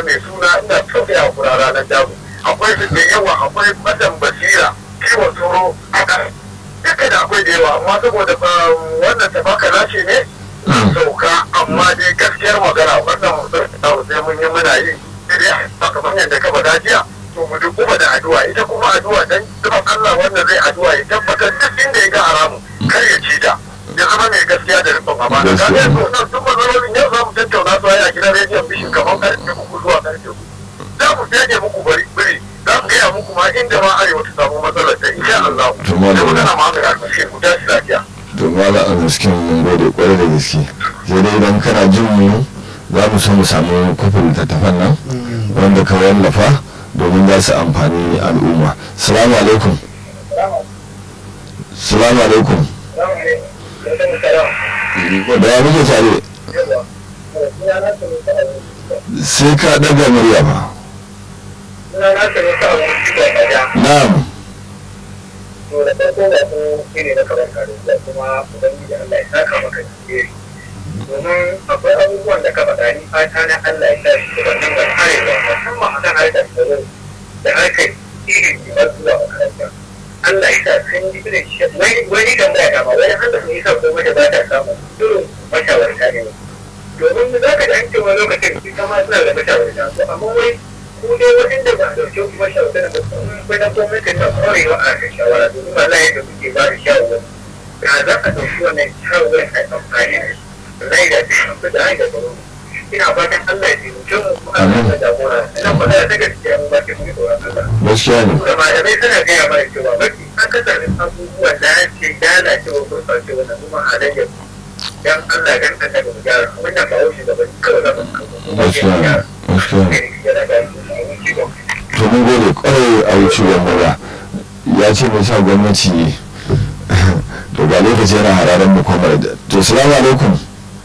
mai suna ina sauke a kura ranar damu akwai su da yawa akwai matan basira kiwon tsoro haka duka da akwai da yawa amma saboda wannan tabaka nace ne sauka amma dai gaskiyar magana wannan sai mun yi muna yi sai dai kamar yadda ka faɗa jiya to mu duk kuma da addu'a ita kuma addu'a dan duk Allah wanda zai addu'a ya tabbatar duk inda ya ga haramu kar ya ci ta ya zama mai gaskiya da rikon amana ka ga yanzu nan duk matsalolin yau za mu tattauna su a gidan rediyon bishin kamar karfe uku zuwa karfe uku za mu fege muku bari biri za mu gaya muku ma inda ma arewa ta samu matsalar ta insha Allah da magana ma mai alƙashin ku tashi lafiya. to mala a gaske mun gode kwarai da gaske sai dai idan kana jin mu za mu so mu samu kofin littattafan nan wanda ka wallafa domin za su amfani al'umma salamu alaikum salamu alaikum da ya muke tare sai ka daga murya ba na'am to da farko da su ne na kamar kare da kuma ubangiji Allah ya saka maka jeri domin akwai abubuwan da ka faɗa ni fata na Allah ya sa shi wannan ga arewa musamman a kan harkar tsaro da harkar ilimi ba zuwa makaranta Allah ya sa sun yi irin shi wani kan da dama wani handa sun yi sa ko mata ba ta samu irin mashawarta ne domin za ka da an cewa lokacin ita ma suna da mashawarta to amma wai ku dai waɗanda ba a ɗauke ku mashawarta da musamman na gwamnati ta ƙwarewa a kan shawara domin ba za da kuke ba da shawarwari ya za a ɗauki wannan shawarwarin a amfani da shi zai da shi da ai da tsaro ina fatan Allah ya taimake mu kuma Allah ya jagora ina fata da gaskiya mu ba ke mu tsoron Allah gaskiya ne da malamai suna gaya mana cewa mafi akasarin abubuwan da ya ce lalacewa gurɓacewa da kuma halayyar dan Allah dan Allah da mu gyara wannan ba wuce da bane kawai da mu gaskiya ne gaskiya ne to mun gode kwarai a wucewar mura ya ce mai sa gwamnati to ga lokaci yana hararen mu kuma to salamu alaikum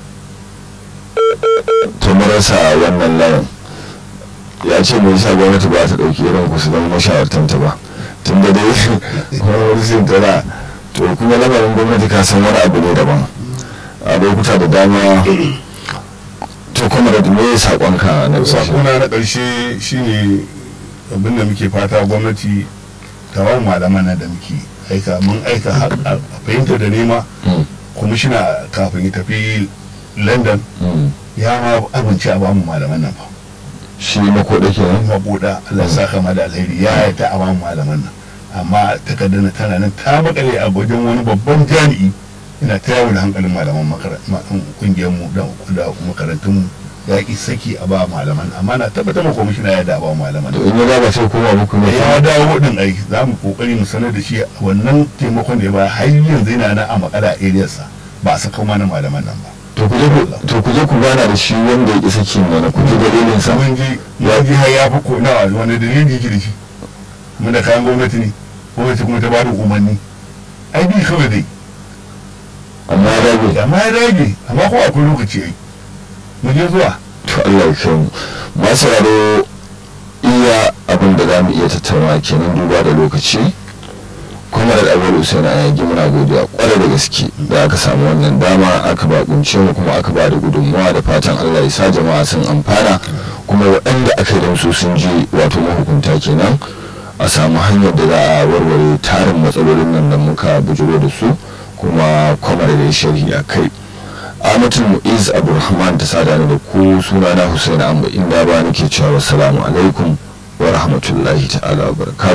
to mun rasa wannan layin ya ce mai sa gwamnati ba ta ɗauki irin ku su zama mashawartanta ba tun da dai kuma wani sin tana to kuma lamarin gwamnati ka san wani abu ne daban a lokuta da dama to kuma da me saƙonka na sakona na ƙarshe shine abin da muke fata gwamnati ta wa malaman nan da muke aika mun aika a fahimta da nema kwamishina kafin ya tafi london ya ma abinci a bamu malaman nan fa shi makoda ke nan mabuda allah sa kama da alheri ya yi ta a bamu malaman nan amma takardar na tana nan ta makale a wajen wani babban jami'i ina ta yawo da hankalin malaman kungiyar mu da makarantun mu ya ki saki a ba malaman amma na tabbatar ma kwamishina ya da ba malaman to in ya ba sai koma muku ne ya dawo din ai za mu kokari mu sanar da shi wannan taimakon da ya ba har yanzu yana nan a makala a sa ba a saka mana malaman nan ba to ku je ku to ku je ku gana da shi wanda ya ki saki mana ku ji dalilin sa mun ji ya ji har ya fi ko nawa wani dalili yake da shi mun da kayan gwamnati ne gwamnati kuma ta ba da umarni ai bi kawai dai amma ya dage amma ya dage amma ko akwai lokaci ai mu je zuwa to Allah ya kai mu masu raro iya abin da za mu iya tattauna kenan duba da lokaci kuma da abubuwa usain a yanki muna godiya kwarai da gaske da aka samu wannan dama aka ba kunce mu kuma aka ba da gudunmuwa da fatan Allah ya sa jama'a sun amfana kuma waɗanda aka yi da su sun ji wato mahukunta kenan a samu hanyar da za a warware tarin matsalolin nan da muka bujuro da su kuma kwamar da sharhi a kai amatul mu'iz abdulrahman ta sada ni da ku suna na husaini amba inda ba nake cewa assalamu alaikum wa rahmatullahi ta'ala wa barakatuh